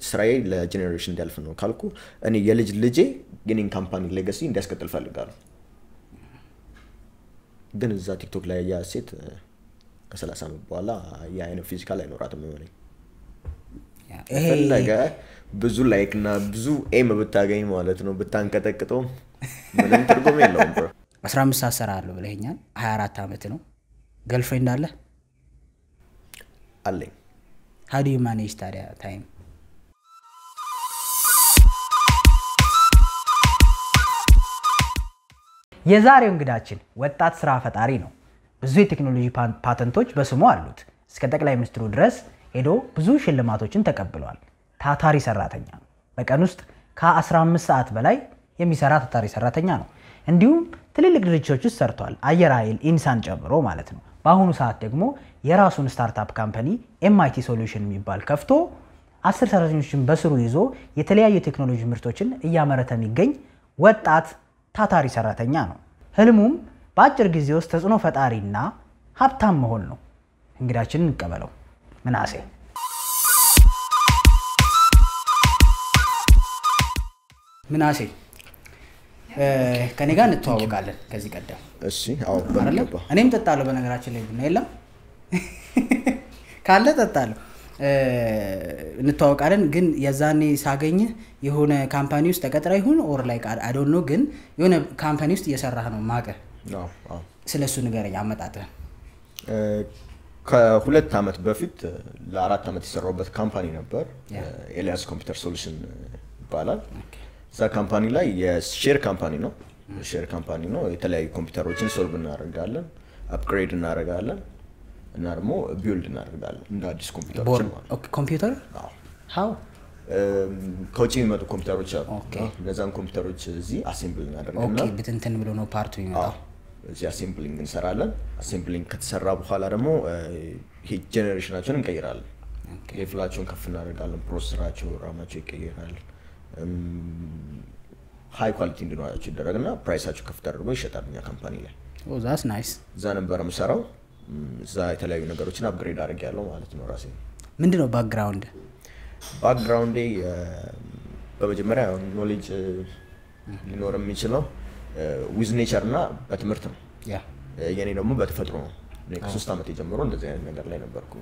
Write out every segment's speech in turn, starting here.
ስራዬ ለጄኔሬሽን እንዲያልፍ ነው ካልኩ እኔ የልጅ ልጄ የኔን ካምፓኒ ሌጋሲ እንዲያስቀጥል ፈልጋለሁ። ግን እዛ ቲክቶክ ላይ ያ ሴት እ፣ ከሰላሳ ዓመት በኋላ የአይነት ፊዚካል አይኖራትም የሆነኝ ይሄ ፈለገ ብዙ ላይክ እና ብዙ ኤም ብታገኝ ማለት ነው ብታንቀጠቅጠው ምንም ትርጉም የለውም ብሮ 15 ሰዓት እሰራለሁ ብለኸኛል 24 ዓመት ነው ገርልፍሬንድ አለ አለኝ ሀዲ ማኔጅ ታዲያ ታይም የዛሬው እንግዳችን ወጣት ስራ ፈጣሪ ነው። ብዙ የቴክኖሎጂ ፓ- ፓተንቶች በስሙ አሉት። እስከ ጠቅላይ ሚኒስትሩ ድረስ ሄዶ ብዙ ሽልማቶችን ተቀብለዋል። ታታሪ ሰራተኛ ነው። በቀን ውስጥ ከ15 ሰዓት በላይ የሚሰራ ታታሪ ሰራተኛ ነው። እንዲሁም ትልልቅ ድርጅቶች ውስጥ ሰርቷል። አየር ኃይል፣ ኢንሳን ጨምሮ ማለት ነው። በአሁኑ ሰዓት ደግሞ የራሱን ስታርታፕ ካምፓኒ ኤምአይቲ ሶሉሽን የሚባል ከፍቶ አስር ሰራተኞችን በስሩ ይዞ የተለያዩ የቴክኖሎጂ ምርቶችን እያመረተ የሚገኝ ወጣት ታታሪ ሰራተኛ ነው። ህልሙም በአጭር ጊዜ ውስጥ ተጽዕኖ ፈጣሪና ሀብታም መሆን ነው። እንግዳችንን እንቀበለው። ምናሴ ምናሴ እ፣ ከኔ ጋር እንተዋወቃለን ከዚህ ቀደም እሺ አዎ አይደለም? በሚገባ እኔም ጠጣለሁ። በነገራችን ላይ ቡና የለም ካለ ጠጣለሁ። እ፣ እንተዋወቃለን። ግን የዛኔ ሳገኝህ የሆነ ካምፓኒ ውስጥ ተቀጥረ ይሁን ኦር ላይ አዶን ነው፣ ግን የሆነ ካምፓኒ ውስጥ እየሰራህ ነው ማቀ አዎ አዎ ስለ እሱ ንገረኝ አመጣጥህ። እ፣ ከሁለት ዓመት በፊት እ፣ ለአራት ዓመት የሰራሁበት ካምፓኒ ነበር ያ። ኤልያስ ኮምፒውተር ሶሉሽን ይባላል እዛ ካምፓኒ ላይ የሼር ካምፓኒ ነው ሼር ካምፓኒ ነው የተለያዩ ኮምፒውተሮችን ሶልቭ እናደርጋለን አፕግሬድ እናደርጋለን እና ደግሞ ቢውልድ እናደርጋለን እንደ አዲስ ኮምፒውተሮችን ማለት ነው። ኦኬ፣ ኮምፒውተር አዎ። ሀው እም፣ ከውጭ የሚመጡ ኮምፒውተሮች አሉ ኦኬ። እነዛን ኮምፒውተሮች እዚህ አሴምብል እናደርግና ኦኬ፣ ብትንትን ብሎ ነው ፓርቱ የሚመጣው። አዎ፣ እዚህ አሴምብሊንግ እንሰራለን። አሴምብሊንግ ከተሰራ በኋላ ደግሞ እ፣ ይሄ ጄኔሬሽናቸውን እንቀይራለን። ሌቭላቸውን ከፍ እናደርጋለን። ፕሮሰሰራቸው፣ ራማቸው ይቀይራል። ሀይ ኳሊቲ እንዲኖራቸው ይደረግና ፕራይሳቸው ከፍ ተደርጎ ይሸጣል እኛ ካምፓኒ ላይ። ኦ ዛስ ናይስ። እዛ ነበር የምሰራው። እም፣ እዛ የተለያዩ ነገሮችን አፕግሬድ አድርግ ያለው ማለት ነው ራሴ ምንድን ነው ባክግራውንድ? ባክግራውንዴ እ፣ በመጀመሪያ ኖሌጅ ሊኖር የሚችለው ዊዝ ኔቸር እና በትምህርት ነው። ያ የኔ ደግሞ በተፈጥሮ ነው። እኔ ከሶስት ዓመት የጀምሮ እንደዚህ አይነት ነገር ላይ ነበርኩ።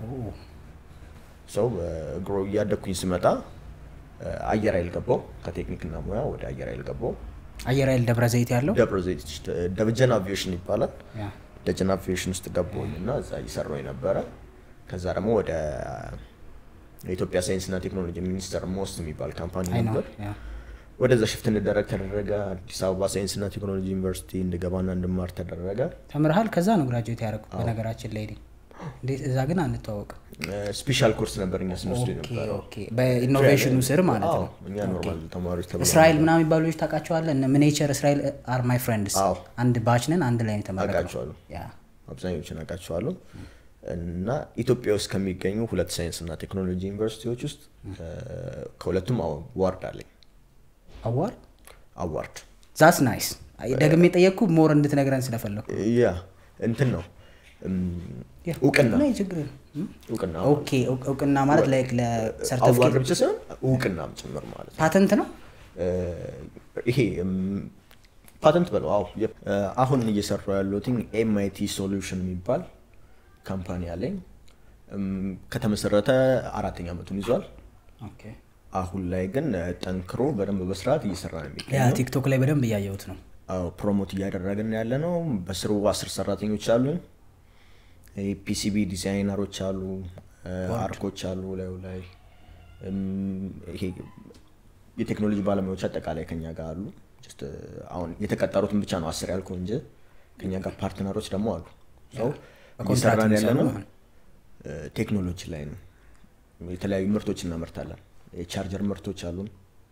ሰው እግሮ እያደግኩኝ ስመጣ እ፣ አየር ኃይል ገባው። ከቴክኒክና ሙያ ወደ አየር ኃይል ገባው። አየር ኃይል ደብረ ዘይት ያለው ደብረ ዘይት ደብጀን አቪዬሽን ይባላል። ያ ደጀን አቪዬሽን ውስጥ ገባሁኝ እና እዛ እየሰራሁ የነበረ ከዛ ደግሞ ወደ የኢትዮጵያ ሳይንስና ቴክኖሎጂ ሚኒስቴር ሞስት የሚባል ካምፓኒ አይ ነው ነበር። ያ ወደዛ ሽፍት እንደረግ ተደረገ። አዲስ አበባ ሳይንስና ቴክኖሎጂ ዩኒቨርሲቲ እንድገባና እንድማር ተደረገ። ተምርሃል። ከዛ ነው ግራጁዌት ያደረኩት። በነገራችን ላይ እኔ እንዴት እዛ ግን አንተዋወቅም። ስፔሻል ኮርስ ነበር እኛ ስንወስድ የነበረው። ኦኬ፣ በኢኖቬሽኑ ስር ማለት አዎ፣ ነው። እኛ ኖርማል ተማሪዎች ተብለን እስራኤል ምናምን የሚባሉ ልጆች ታውቃቸዋለህ? እነ ምኔቸር እስራኤል አር ማይ ፍሬንድስ አዎ። አንድ ባች ነን፣ አንድ ላይ ነው የተመረቅነው። አውቃቸዋለሁ። ያ አብዛኞቹን አውቃቸዋለሁ እና ኢትዮጵያ ውስጥ ከሚገኙ ሁለት ሳይንስና ቴክኖሎጂ ዩኒቨርሲቲዎች ውስጥ እ፣ ከሁለቱም አዋርድ አለኝ። አዋርድ አዋርድ ዛስ ናይስ። ደግሜ የጠየቅኩ ሞር እንድትነግረን ስለፈለኩ ያ እንትን ነው እም፣ እውቅና ላይ ችግር የለም። እም? እውቅና ኦኬ እውቅ- እውቅና ማለት ላይክ አዋርድ ለሰርተፊኬት ብቻ ሳይሆን እውቅናም ጭምር ማለት ነው። ፓተንት ነው። እ፣ ይሄ እም፣ ፓተንት በለው አዎ የ- እ፣ አሁን እየሰራው ያለሁት ኤምአይቲ ሶሉሽን የሚባል ካምፓኒ አለኝ እም፣ ከተመሰረተ አራተኛ ዓመቱን ይዟል ኦኬ አሁን ላይ ግን እ፣ ጠንክሮ በደንብ በስርዓት እየሰራ ነው ያ የሚገኘው ቲክቶክ ላይ በደንብ እያየሁት ነው። አዎ ፕሮሞት እያደረግን ያለ ነው በስሩ አስር ሰራተኞች አሉን ፒሲቢ ዲዛይነሮች አሉ እ፣ አርኮች አሉ ላዩ ላይ እም፣ ይሄ የቴክኖሎጂ ባለሙያዎች አጠቃላይ ከኛ ጋር አሉ ጀስት እ፣ አሁን የተቀጠሩትን ብቻ ነው አስር ያልከው እንጂ ከኛ ጋር ፓርትነሮች ደግሞ አሉ ሰው በኮንትራት እየሰራን ያለ ነው የሚሰሩ ማለት እ፣ ቴክኖሎጂ ላይ ነው የተለያዩ ምርቶች እናመርታለን የቻርጀር ምርቶች አሉን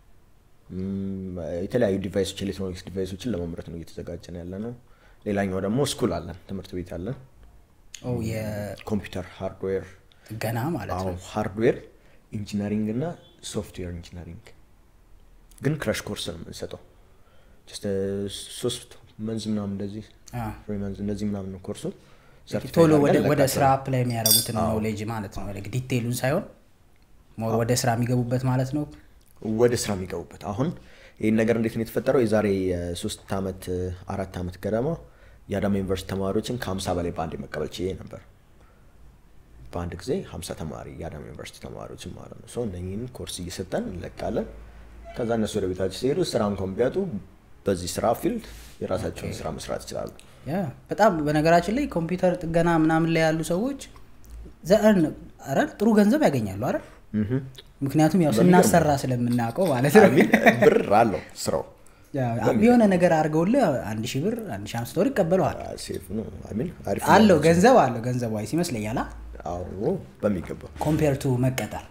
እም፣ የተለያዩ ዲቫይሶች ኤሌክትሮኒክስ ዲቫይሶችን ለማምረት ነው እየተዘጋጀን ያለ ነው ሌላኛው ደግሞ ስኩል አለን ትምህርት ቤት አለን ኦ የጥገና ኮምፒውተር ሃርድዌር ማለት አዎ ነው። ሃርድዌር ኢንጂነሪንግ እና ሶፍትዌር ኢንጂነሪንግ ግን ክራሽ ኮርስ ነው የምንሰጠው ጀስት ሶስት መንዝ ምናምን እንደዚህ አ፣ ፍሪ መንዝ እንደዚህ ምናምን ነው ኮርሱ ቶሎ ወደ ሰርቲፋይድ ወደ አድርገን ስራ አፕላይ የሚያደርጉትን ኖሌጅ ማለት ነው። ላይክ ዲቴይሉን ሳይሆን ሞር ወደ ስራ የሚገቡበት ማለት ነው ወደ ስራ የሚገቡበት አሁን ይህን ነገር እንዴት ነው የተፈጠረው? የዛሬ ሶስት ዓመት አራት ዓመት ገደማ የአዳማ ዩኒቨርሲቲ ተማሪዎችን ከሀምሳ በላይ በአንድ መቀበል ችዬ ነበር። በአንድ ጊዜ ሀምሳ ተማሪ የአዳማ ዩኒቨርሲቲ ተማሪዎችን ማለት ነው። ሰው እነኝህን ኮርስ እየሰጠን እንለቃለን። ከዛ እነሱ ወደ ቤታቸው ሲሄዱ ስራ እንኳን ቢያጡ በዚህ ስራ ፊልድ የራሳቸውን ስራ መስራት ይችላሉ። ያ በጣም በነገራችን ላይ ኮምፒውተር ጥገና ምናምን ላይ ያሉ ሰዎች ዘርን ኧረ ጥሩ ገንዘብ ያገኛሉ አይደል ምክንያቱም ያው ስናሰራ ስለምናውቀው ማለት ነው ሚን ብር አለው ስራው ያው የሆነ ነገር አድርገውልህ አንድ ሺህ ብር አንድ ሺህ አምስት ብር ይቀበለዋል ሴፍ ነው። አይ ሚን አሪፍ አለው ገንዘብ አለው ገንዘብ ዋይስ ይመስለኛል አዎ በሚገባ ኮምፔር ቱ መቀጠር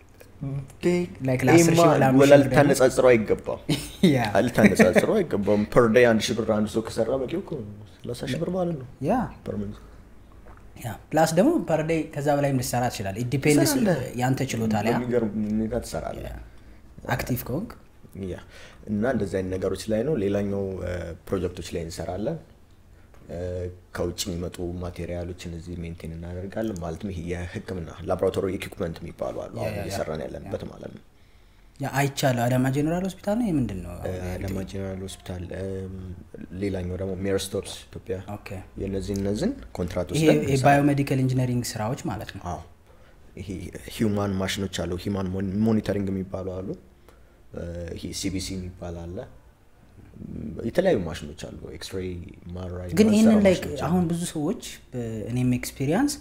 Like ለአስር ሺህ ምናምን ወላ ሺህ ብር ልታነጻጽረው አይገባም። ያ ልታነጻጽረው አይገባም። ፐር ዴይ አንድ ሺህ ብር አንድ ሰው ከሰራ በቂ እኮ ሰላሳ ሺህ ብር ማለት ነው ያ ፐር መንዝ። ያ ፕላስ ደግሞ ፐር ዴይ ከዛ በላይም ልሰራ ትችላል ዲፔንድስ ትሰራለህ። ያንተ ችሎታ ላይ በሚገርም ሁኔታ ትሰራለህ። አክቲቭ ከሆንክ ያ እና እንደዚህ አይነት ነገሮች ላይ ነው። ሌላኛው ፕሮጀክቶች ላይ እንሰራለን። እ፣ ከውጭ የሚመጡ ማቴሪያሎችን እዚህ ሜንቴን እናደርጋለን። ማለትም ይሄ የሕክምና ላቦራቶሪ ኢኩፕመንት የሚባሉ አሉ አሁን ያ፣ ያ፣ እየሰራን ያለንበት ማለት ነው። ያ አይቻለሁ አዳማ ጄኔራል ሆስፒታል ነው የምንድን ነው አዳማ ጄኔራል ሆስፒታል፣ እም፣ ሌላኛው ደግሞ ሜርስቶፕስ ኢትዮጵያ ኦኬ የነዚህ እነዚህን ኮንትራት ይሄ ወስደን የባዮሜዲካል ኢንጂነሪንግ ስራዎች ማለት ነው አዎ ይሄ ሂውማን ማሽኖች አሉ። ሂውማን ሞኒተሪንግ የሚባሉ አሉ። እ፣ ይሄ ሲቢሲ የሚባል አለ። እም፣ የተለያዩ ማሽኖች አሉ። ኤክስሬይ ማራይ ግን ይህንን ማሰራ ላይ ማሽኖች አሉ። አሁን ብዙ ሰዎች እኔም ኤክስፒሪየንስ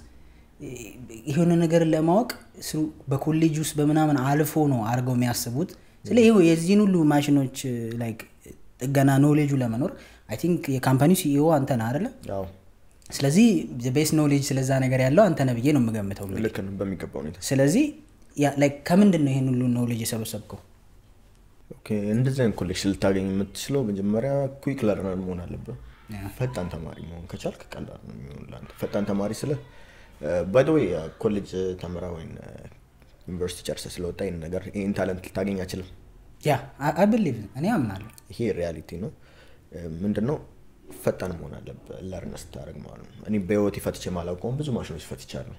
የሆነ ነገር ለማወቅ ስሩ በኮሌጅ ውስጥ በምናምን አልፎ ነው አድርገው የሚያስቡት ስለ ይኸው የዚህን ሁሉ ማሽኖች ላይክ ጥገና ኖሌጁ ለመኖር አይ ቲንክ የካምፓኒው ሲኢኦ አንተ ነህ አይደለ አዎ ስለዚህ ቤስ ኖሌጅ ስለዛ ነገር ያለው አንተ ነህ ብዬ ነው የምገምተው እንግዲህ ልክ ነው በሚገባ ሁኔታ። ስለዚህ ያ- like ከምንድን ነው ይህን ሁሉ ኖሌጅ የሰበሰብከው ኦኬ እንደዚህ አይነት ኮሌክሽን ልታገኝ የምትችለው መጀመሪያ ኩዊክ ለርነር መሆን አለብህ። ፈጣን ተማሪ መሆን ከቻልክ ቀላል ነው የሚሆን ለአንተ። ፈጣን ተማሪ ስለ ባይደወይ ኮሌጅ ተምራ ወይም ዩኒቨርሲቲ ጨርሰ ስለወጣ ይህን ነገር ይህን ታለንት ልታገኝ አችልም። ያ አይ ብሊቭ እኔ አምናለሁ ይሄ ሪያሊቲ ነው። ምንድን ነው ፈጣን መሆን አለብህ ለርን ስታደርግ ማለት ነው። እኔ በህይወት ፈትቼ ማላውቀውም ብዙ ማሽኖች ፈትቻለሁ።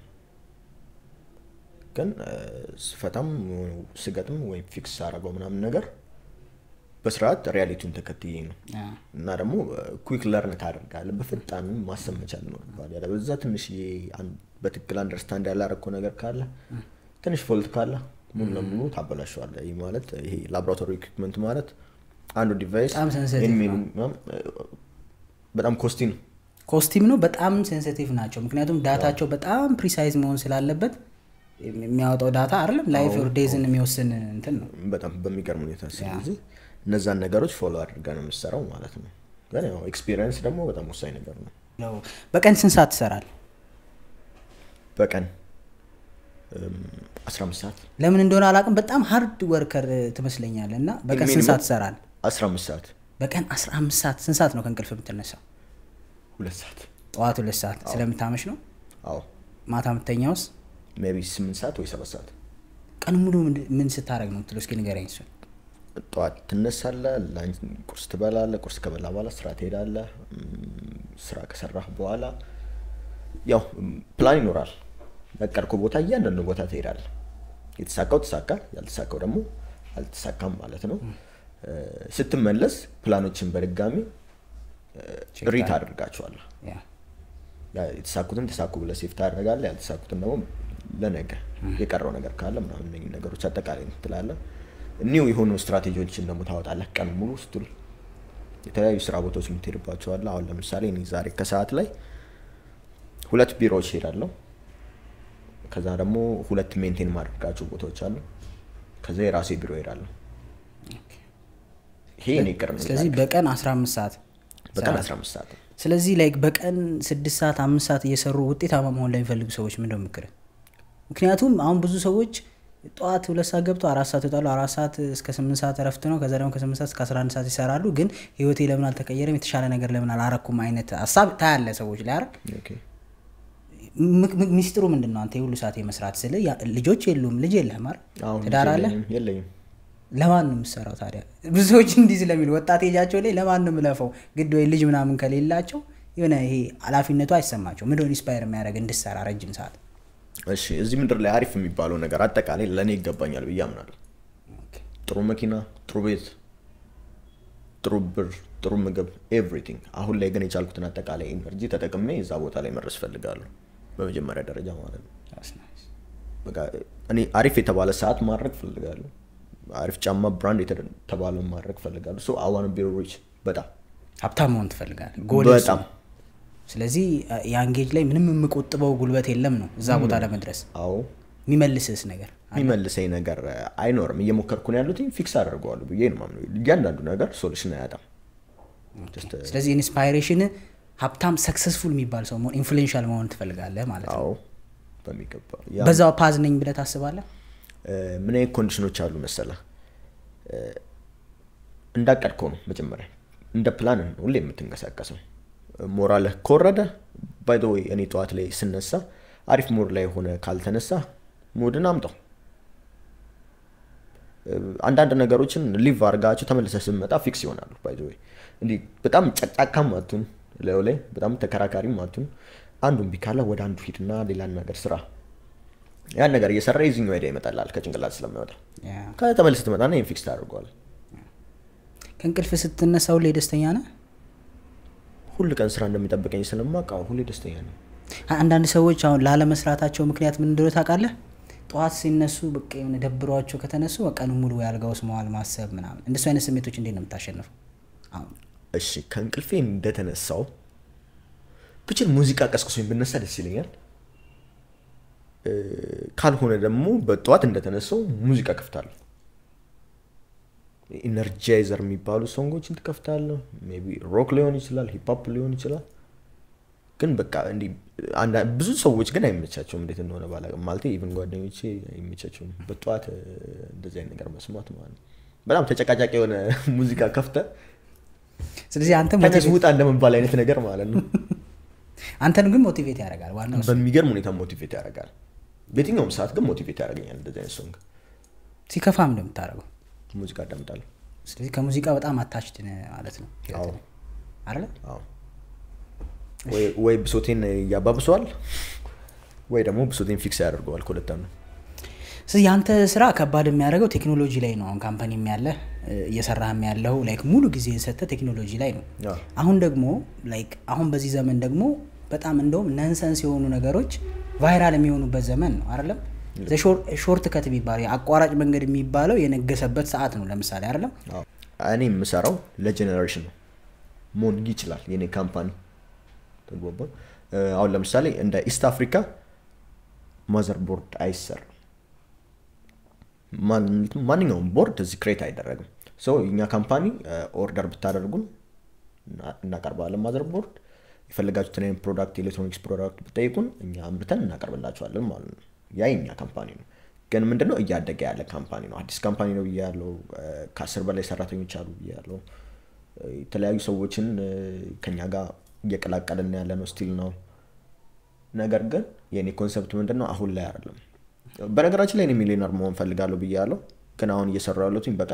ግን እ፣ ስፈታም ስገጥም ወይም ፊክስ አደረገው ምናምን ነገር በስርዓት ሪያሊቲውን ተከትዬ ነው ያ። እና ደግሞ ኩዊክ ለርን ታደርጋለህ። በፍጣን ማሰብ መቻል ይኖርብሃል። ያለ በዛ ትንሽ በትክክል አንደርስታንድ ያላረግከው ነገር ካለ ትንሽ ፎልት ካለ ሙሉ ለሙሉ ታበላሸዋለህ። ይህ ማለት ይሄ ላቦራቶሪ ኢኩፕመንት ማለት አንዱ ዲቫይስ በጣም sensitive ነው። በጣም ኮስቲ ነው። ኮስቲም ነው በጣም ሴንሲቲቭ ናቸው ምክንያቱም ዳታቸው በጣም ፕሪሳይዝ መሆን ስላለበት የሚያወጣው ዳታ አይደለም ላይፍ ኦር ዴዝን የሚወስን እንትን ነው በጣም በሚገርም ሁኔታ ስለዚህ እነዛን ነገሮች ፎሎ አድርገህ ነው የምትሰራው ማለት ነው። ግን ያው ኤክስፒሪየንስ ደግሞ በጣም ወሳኝ ነገር ነው። ያው በቀን ስንት ሰዓት ትሰራል በቀን አስራ አምስት ሰዓት ለምን እንደሆነ አላውቅም በጣም ሀርድ ወርከር ትመስለኛል እና በቀን ስንት ሰዓት ትሰራል አስራ አምስት ሰዓት በቀን 15 ሰዓት ስንት ሰዓት ነው ከእንቅልፍ የምትነሳው ሁለት ሰዓት ጠዋት ሁለት ሰዓት ስለምታመሽ ነው አዎ ማታ የምተኛውስ ሜይ ቢ ስምንት ሰዓት ወይ ሰባት ሰዓት ቀን ሙሉ ምንድ- ምን ስታደረግ ነው የምትለው እስኪ ንገረኝ እሱን ጠዋት ትነሳለህ፣ ላንች ቁርስ ትበላለህ። ቁርስ ከበላ በኋላ ስራ ትሄዳለህ። እም፣ ስራ ከሰራህ በኋላ ያው እም፣ ፕላን ይኖራል። ያቀድከው ቦታ እያንዳንዱ ቦታ ትሄዳለህ። የተሳካው ተሳካ፣ ያልተሳካው ደግሞ አልተሳካም ማለት ነው። እ፣ ስትመለስ ፕላኖችን በድጋሚ ሪት አድርጋቸዋለህ። ያ ያ- የተሳኩትን ተሳኩ ብለህ ሴፍ ታደርጋለህ። ያልተሳኩትን ደግሞ ለነገ የቀረው ነገር ካለ ምናምን እነኝህ ነገሮች አጠቃላይ ትላለህ። ኒው የሆኑ ስትራቴጂዎችን ደግሞ ታወጣለህ። ቀን ሙሉ ስትል የተለያዩ ስራ ቦታዎች የምትሄድባቸዋለህ። አሁን ለምሳሌ እኔ ዛሬ ከሰዓት ላይ ሁለት ቢሮዎች ሄዳለሁ። ከዛ ደግሞ ሁለት ሜንቴን ማድረጋቸው ቦታዎች አሉ። ከዛ የራሴ ቢሮ ሄዳለሁ። ይሄ እኔ ቅር ነው ስለዚህ በቀን 15 ሰዓት በቀን 15 ሰዓት ነው። ስለዚህ ላይክ በቀን ስድስት ሰዓት አምስት ሰዓት እየሰሩ ውጤታማ መሆን ለሚፈልጉ ሰዎች ምንድነው ምክር ምክንያቱም አሁን ብዙ ሰዎች ጠዋት ሁለት ሰዓት ገብቶ አራት ሰዓት ይወጣሉ አራት ሰዓት እስከ ስምንት ሰዓት እረፍት ነው ከዛ ደግሞ ከስምንት ሰዓት እስከ አስራ አንድ ሰዓት ይሰራሉ ግን ህይወቴ ለምን አልተቀየረም የተሻለ ነገር ለምን አላረኩም አይነት ሀሳብ ታያለ ሰዎች ላይ አይደል ኦኬ። ም- ም- ሚስጥሩ ምንድን ነው አንተ የሁሉ ሰዓት የመስራት ስል ልጆች የሉም ልጅ የለህም አይደል አሁን ትዳር አለ የለኝም የለኝም። ለማን ነው የምሰራው ታዲያ ብዙ ሰዎች እንዲህ ስለሚሉ ወጣት ኤጃቸው ላይ ለማን ነው የምለፈው ግድ ወይ ልጅ ምናምን ከሌላቸው የሆነ ይሄ ኃላፊነቱ አይሰማቸው ምንድን ኢንስፓየር የሚያደርግ እንድሰራ ረጅም ሰዓት እሺ እዚህ ምድር ላይ አሪፍ የሚባለው ነገር አጠቃላይ ለእኔ ይገባኛል ብዬ አምናለሁ። ጥሩ መኪና፣ ጥሩ ቤት፣ ጥሩ ብር፣ ጥሩ ምግብ፣ ኤቭሪቲንግ። አሁን ላይ ግን የቻልኩትን አጠቃላይ ኤነርጂ ተጠቅሜ እዛ ቦታ ላይ መድረስ ፈልጋለሁ፣ በመጀመሪያ ደረጃ ማለት ነው። That's nice. በቃ እኔ አሪፍ የተባለ ሰዓት ማድረግ ፈልጋለሁ። አሪፍ ጫማ ብራንድ የተባለ ማድረግ ፈልጋለሁ። ሶ አዋን ቢ ሪች በጣም ሀብታም መሆን ትፈልጋለህ ጎል በጣም ስለዚህ ያን ጌጅ ላይ ምንም የምቆጥበው ጉልበት የለም ነው እዛ ቦታ ለመድረስ አዎ የሚመልስስ ነገር የሚመልሰኝ ነገር አይኖርም። እየሞከርኩ ነው ያሉት ፊክስ አደርገዋለሁ ብዬ ነው የማምነው። እያንዳንዱ ነገር ሶሉሽን አያጣም። Just, uh, ስለዚህ ኢንስፓይሬሽን ሀብታም ሰክሰስፉል የሚባል ሰው መሆን ኢንፍሉዌንሻል መሆን ትፈልጋለህ ማለት ነው አዎ በሚገባ ያ በዛው ፓዝ ነኝ ብለህ ታስባለህ እ፣ ምን አይነት ኮንዲሽኖች አሉ መሰለህ? እ፣ እንዳቀድከው ነው መጀመሪያ እንደ ፕላን ነው ሁሌ የምትንቀሳቀሰው። ሞራልህ ከወረደ ባይ ዘ ወይ እኔ ጠዋት ላይ ስነሳ አሪፍ ሞድ ላይ ሆነ ካልተነሳ ሙድን አምጣው። እ፣ አንዳንድ ነገሮችን ሊቭ አድርጋቸው ተመልሰህ ስትመጣ ፊክስ ይሆናሉ። ባይ ዘ ወይ እንዲህ በጣም ጨቅጫካም አቱን ላዩ ላይ በጣም ተከራካሪም አቱን አንዱን ቢካለ ወደ አንዱ ሂድና ሌላን ነገር ስራ። ያን ነገር እየሰራ የዚህኛው አይዲያ ይመጣላል ከጭንቅላት ስለማይወጣ ያ። ከተመልሰህ ትመጣና ይህን ፊክስ ታደርገዋለህ። ከእንቅልፍ ስትነሳ ሁሌ ደስተኛ ነህ ሁል ቀን ስራ እንደሚጠብቀኝ ስለማውቅ አዎ፣ ሁሌ ደስተኛ ነው። አንዳንድ ሰዎች አሁን ላለመስራታቸው ምክንያት ምን እንደሆነ ታውቃለህ ጠዋት ሲነሱ በቃ የሆነ ደብሯቸው ከተነሱ በቀኑ ሙሉ ወይ አልጋ ውስጥ መዋል ማሰብ ምናምን እንደሱ አይነት ስሜቶች እንዴት ነው የምታሸንፈው አሁን እሺ ከእንቅልፌ እንደተነሳው ብችል ሙዚቃ ቀስቅሶኝ ብነሳ ደስ ይለኛል። እ፣ ካልሆነ ደግሞ በጠዋት እንደተነሳው ሙዚቃ ከፍታለሁ። ኢነርጃይዘር የሚባሉ ሶንጎችን ትከፍታለሁ። ሜይ ቢ ሮክ ሊሆን ይችላል፣ ሂፕሆፕ ሊሆን ይችላል። ግን በቃ እንዲህ አንዳ- ብዙ ሰዎች ግን አይመቻቸውም፣ እንዴት እንደሆነ ባላውቅም። ማለት ኢቭን ጓደኞቼ አይመቻቸውም በጠዋት እ፣ እንደዚህ አይነት ነገር መስማት ማለት ነው። በጣም ተጨቃጫቂ የሆነ ሙዚቃ ከፍተ ስለዚህ አንተ ተነስ ሞቲቬት- ውጣ እንደመባል አይነት ነገር ማለት ነው። አንተን ግን ሞቲቬት ያደርጋል ዋናው እሱ። በሚገርም ሁኔታ ሞቲቬት ያደርጋል። በየትኛውም ሰዓት ግን ሞቲቬት ያደርገኛል። እንደዚህ አይነት ሶንግ ሲከፋም እንደምታደርገው ሙዚቃ አዳምጣለሁ። ስለዚህ ከሙዚቃ በጣም አታችድ ማለት ነው አዎ አይደለ አዎ። ወይ- ወይ ብሶቴን ያባብሰዋል ወይ ደግሞ ብሶቴን ፊክስ ያደርገዋል። ከሁለት አንዱ ስለዚህ የአንተ ስራ ከባድ የሚያደርገው ቴክኖሎጂ ላይ ነው አሁን ካምፓኒም ያለ እየሰራህም ያለው ላይክ ሙሉ ጊዜ የሰጠ ቴክኖሎጂ ላይ ነው አዎ። አሁን ደግሞ ላይክ አሁን በዚህ ዘመን ደግሞ በጣም እንደውም ነንሰንስ የሆኑ ነገሮች ቫይራል የሚሆኑበት ዘመን ነው አይደለም ሾርት ከት የሚባለው የአቋራጭ መንገድ የሚባለው የነገሰበት ሰዓት ነው ለምሳሌ አይደለም አዎ። እኔ የምሰራው ለጀኔሬሽን ነው መሆን ይችላል። የኔ ካምፓኒ ተግባባን። እ፣ አሁን ለምሳሌ እንደ ኢስት አፍሪካ ማዘር ቦርድ አይሰራም። ማን- ማንኛውም ቦርድ እዚህ ክሬት አይደረግም። ሰው እኛ ካምፓኒ ኦርደር ብታደርጉን እና- እናቀርባለን። ማዘር ቦርድ የፈለጋችሁትን አይነት ፕሮዳክት ኤሌክትሮኒክስ ፕሮዳክት ብጠይቁን እኛ አምርተን እናቀርብላችኋለን ማለት ነው። ያ የኛ ካምፓኒ ነው። ግን ምንድነው እያደገ ያለ ካምፓኒ ነው። አዲስ ካምፓኒ ነው ብያለው። ከአስር በላይ ሰራተኞች አሉ ብያለው። የተለያዩ ሰዎችን እ፣ ከኛ ጋር እየቀላቀልን ያለ ነው ስቲል ነው። ነገር ግን የእኔ ኮንሰፕት ምንድን ነው አሁን ላይ አይደለም። በነገራችን ላይ እኔ ሚሊዮነር መሆን ፈልጋለሁ ብያለሁ። ግን አሁን እየሰራሁ ያለሁትኝ በቀን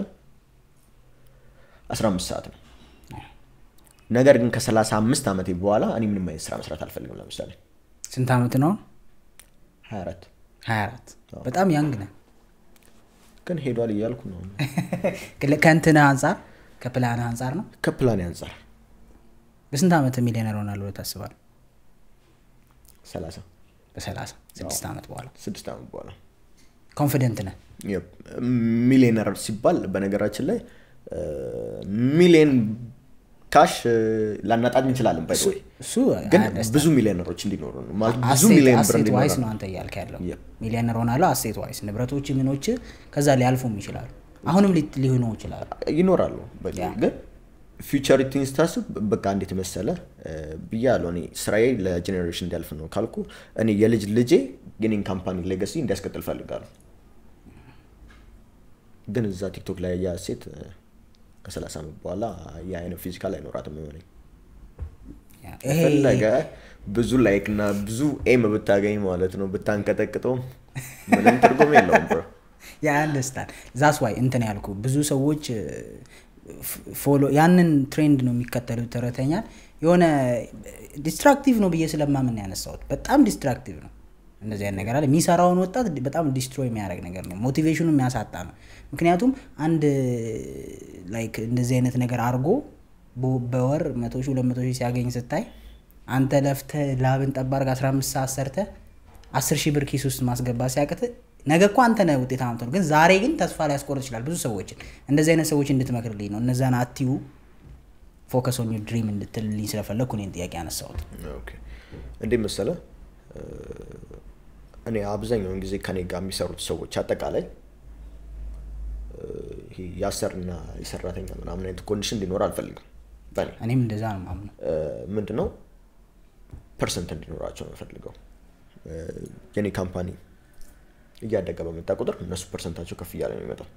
15 ሰዓት ነው። ነገር ግን ከ35 ዓመቴ በኋላ እኔ ምንም አይነት ስራ መስራት አልፈልግም። ለምሳሌ ስንት ዓመት ነው አሁን? 24 24 በጣም ያንግ ነህ ግን ሄዷል እያልኩ ነው። ከእንትንህ አንጻር ከፕላንህ አንጻር ነው ከፕላን አንጻር በስንት ዓመት ሚሊዮነር ሆናለሁ ብለህ ታስባለህ 30 በሰላሳ ስድስት ዓመት በኋላ ስድስት ዓመት በኋላ ኮንፊደንት ነህ Yep. ሚሊዮነር ሲባል በነገራችን ላይ ሚሊዮን ካሽ ላናጣት እንችላለን። ባይ ዘ ወይ እሱ ግን አያደስታ- ብዙ ሚሊዮነሮች እንዲኖሩ ነው ማለት ብዙ አሴት- ሚሊዮን ብር አሴት ዋይስ እንዲኖረን ነው አንተ እያልክ ያለው Yep. ሚሊዮነር ሆናለሁ አሴት ዋይስ ንብረቶች ምኖች ከዛ ሊያልፉም ይችላሉ አሁንም ሊ- ሊሆኑ ይችላሉ ይኖራሉ። በ- ያ። ግን ፊውቸሪቲን ስታስብ በቃ እንዴት መሰለ ብያለሁ። እኔ ስራዬ ለጄኔሬሽን እንዲያልፍ ነው ካልኩ እኔ የልጅ ልጄ የኔን ካምፓኒ ሌጋሲ እንዲያስቀጥል ፈልጋለሁ። ግን እዛ ቲክቶክ ላይ ያ ሴት ከሰላሳ ዓመት በኋላ የአይነት ፊዚካል አይኖራትም የሆነኝ ያ፣ ይሄ ፈለገ ብዙ ላይክ እና ብዙ ኤም ብታገኝ ማለት ነው ብታንቀጠቅጠው ምንም ትርጉም የለውም ብሮ ያ አንደርስታንድ ዛስ ዋይ እንትን ያልኩ ብዙ ሰዎች ፎሎ ያንን ትሬንድ ነው የሚከተሉት ተረተኛል የሆነ ዲስትራክቲቭ ነው ብዬ ስለማምን ነው ያነሳሁት በጣም ዲስትራክቲቭ ነው እንደዚህ አይነት ነገር አለ። የሚሰራውን ወጣት በጣም ዲስትሮይ የሚያደርግ ነገር ነው። ሞቲቬሽኑ የሚያሳጣ ነው። ምክንያቱም አንድ ላይክ እንደዚህ አይነት ነገር አድርጎ በ- በወር መቶ ሺህ ሁለት መቶ ሺህ ሲያገኝ ስታይ አንተ ለፍተህ ላብን ጠብ አድርገህ 15 ሰዓት ሰርተህ 10 ሺህ ብር ኪስ ውስጥ ማስገባት ሲያቅት ነገ እኮ አንተ ነህ ውጤታማ የምትሆነው። ግን ዛሬ ግን ተስፋ ሊያስቆርጥ ይችላል ብዙ ሰዎችን። እንደዚህ አይነት ሰዎች እንድትመክርልኝ ነው። እነዛን አትዩ ፎከስ ኦን ዩር ድሪም እንድትልልኝ ስለፈለግኩ እኔን ጥያቄ ያነሳሁት። ኦኬ። እንዴት መሰለ እ፣ እኔ አብዛኛውን ጊዜ ከኔ ጋር የሚሰሩት ሰዎች አጠቃላይ እ፣ ይሄ የአሰርና የሰራተኛ ምናምን አይነት ኮንዲሽን እንዲኖር አልፈልግም። በእኔ እኔም እንደዛ ነው ማምነው። ምንድነው ፐርሰንት እንዲኖራቸው ነው የምፈልገው። እ፣ የኔ ካምፓኒ እያደገ በመጣ ቁጥር እነሱ ፐርሰንታቸው ከፍ እያለ ነው የሚመጣው።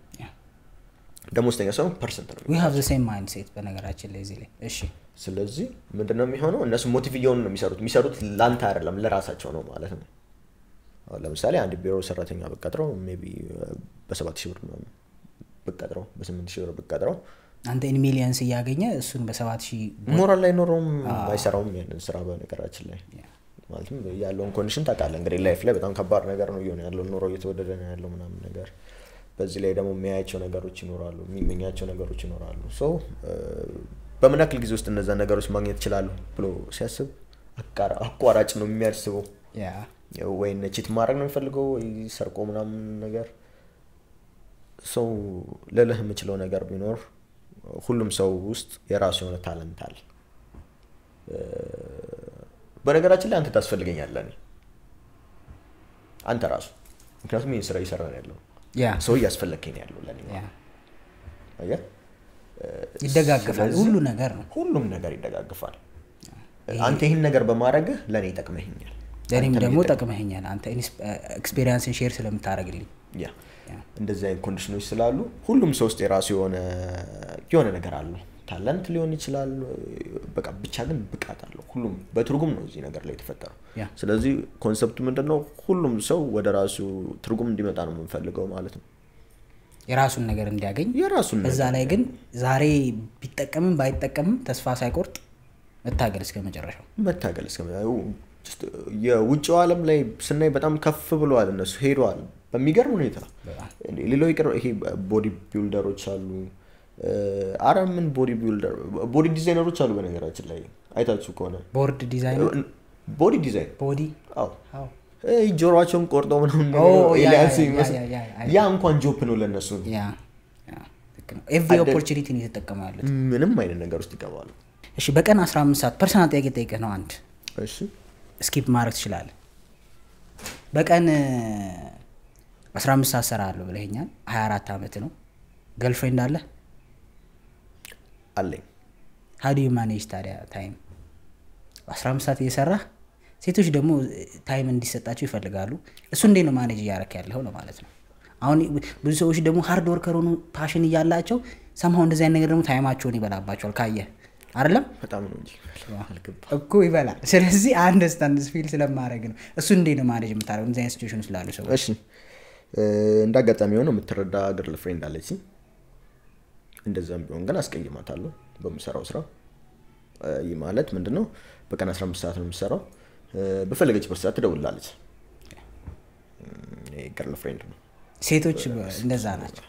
ደሞዝተኛ ሰው ፐርሰንት ነው ዊ ሃቭ ዘ ሴም ማይንድ ሴት በነገራችን ላይ እዚህ ላይ እሺ ስለዚህ ምንድነው የሚሆነው? እነሱ ሞቲቭ እየሆኑ ነው የሚሰሩት። የሚሰሩት ለአንተ አይደለም ለራሳቸው ነው ማለት ነው። አሁን ለምሳሌ አንድ ቢሮ ሰራተኛ ብቀጥረው ሜይ ቢ በሰባት ሺህ ብር ምናምን ብቀጥረው በስምንት ሺህ ብር ብቀጥረው አንተ ኢን ሚሊየንስ እያገኘ እሱን በሰባት ሺህ ሞራል ላይ ኖረውም አይሰራውም ያንን ስራ በነገራችን ላይ ማለትም ያለውን ኮንዲሽን ታውቃለህ እንግዲህ ላይፍ ላይ በጣም ከባድ ነገር ነው እየሆነ ያለው ኑሮ እየተወደደ ነው ያለው ምናምን ነገር በዚህ ላይ ደግሞ የሚያያቸው ነገሮች ይኖራሉ የሚመኛቸው ነገሮች ይኖራሉ ሶ በምን ያክል ጊዜ ውስጥ እነዛ ነገሮች ማግኘት ይችላሉ ብሎ ሲያስብ አቃራ- አቋራጭ ነው የሚያስበው ያ ወይ ቺት ማድረግ ነው የሚፈልገው ወይ ሰርቆ ምናምን ነገር ሰው ልልህ የምችለው ነገር ቢኖር ሁሉም ሰው ውስጥ የራሱ የሆነ ታለንት አለ እ፣ በነገራችን ላይ አንተ ታስፈልገኛለህ እኔ አንተ ራሱ ምክንያቱም ይህን ስራ እየሰራ ነው ያለው ያ ሰው እያስፈለግከኝ ነው ያለው ለእኔ ያ አየህ? ይደጋገፋል ስለዚህ ሁሉ ነገር ነው ሁሉም ነገር ይደጋግፋል አንተ ይህን ነገር በማድረግህ ለእኔ ይጠቅመኛል ለእኔም አንተም ደግሞ ይጠቅመኛል። ጠቅመኸኛል አንተ ኤክስፔሪንስን ሼር ስለምታደርግልኝ ያ እንደዚህ አይነት ኮንዲሽኖች ስላሉ ሁሉም ሰው ውስጥ የራሱ የሆነ የሆነ ነገር አለው ታለንት ሊሆን ይችላል በቃ ብቻ ግን ብቃት አለው ሁሉም በትርጉም ነው እዚህ ነገር ላይ የተፈጠረው ያ ስለዚህ ኮንሰፕቱ ምንድን ነው ሁሉም ሰው ወደ ራሱ ትርጉም እንዲመጣ ነው የምንፈልገው ማለት ነው የራሱን ነገር እንዲያገኝ የራሱን በዛ ነገር ላይ ግን ዛሬ ቢጠቀምም ባይጠቀምም ተስፋ ሳይቆርጥ መታገል እስከ መጨረሻው መታገል እስከ just የውጭው ዓለም ላይ ስናይ በጣም ከፍ ብለዋል እነሱ ሄደዋል በሚገርም ሁኔታ በጣም እንዴ፣ ሌላው ይቅር ይሄ ቦዲ ቢልደሮች አሉ አረ ምን ቦዲ ቢልደር ቦዲ ዲዛይነሮች አሉ በነገራችን ላይ አይታችሁ ከሆነ ቦርድ ዲዛይን ቦዲ ዲዛይን ቦዲ አዎ አዎ ይሄ ጆሮቸውን ቆርጦ ምናምን ኦ፣ ያ፣ ኤልያስ ያ፣ የሚመስል ያ፣ ያ፣ ያ፣ ያ እንኳን ጆፕ ነው ለእነሱ ያ ያ ልክ ነው ኤቭሪ አደ- ኦፖርቹኒቲ ነው የተጠቀሙ ያሉት ምንም አይነት ነገር ውስጥ ይገባሉ እሺ በቀን 15 ሰዓት ፐርሰናል ጥያቄ ጠይቅህ ነው አንድ እሺ ስኪፕ ማድረግ ትችላለህ በቀን እ፣ 15 ሰዓት ሰራለሁ ብለኸኛል 24 ዓመት ነው ገርልፍሬንድ አለ አለኝ ሀዲ ማኔጅ ታዲያ ታይም 15 ሰዓት እየሰራህ ሴቶች ደግሞ ታይም እንዲሰጣቸው ይፈልጋሉ እሱ እንዴት ነው ማኔጅ እያረክ ያለው ነው ማለት ነው አሁን ብዙ ሰዎች ደግሞ ሃርድ ወርከር ሆኑ ፓሽን እያላቸው ሰምሀው እንደዚህ አይነት ነገር ደግሞ ታይማቸውን ይበላባቸዋል ካየህ አይደለም በጣም ነው እንጂ አልገባ እኮ ይበላል ስለዚህ አንድ ስታንድ ፊል ስለማድረግ ነው እሱ እንዴት ነው ማኔጅ የምታደረግ እንደዚህ አይነት ሲቹዌሽን ስላሉ ሰዎች እሺ እ፣ እንደ አጋጣሚ የሆነ የምትረዳ ገርል ፍሬንድ አለች እንደዛም ቢሆን ግን አስቀይማታለሁ በምሰራው ስራ እ፣ ይህ ማለት ምንድን ነው በቀን 15 ሰዓት ነው የምሰራው እ፣ በፈለገችበት ሰዓት ትደውላለች ገርል ፍሬንድ ነው ሴቶች እንደዛ ናቸው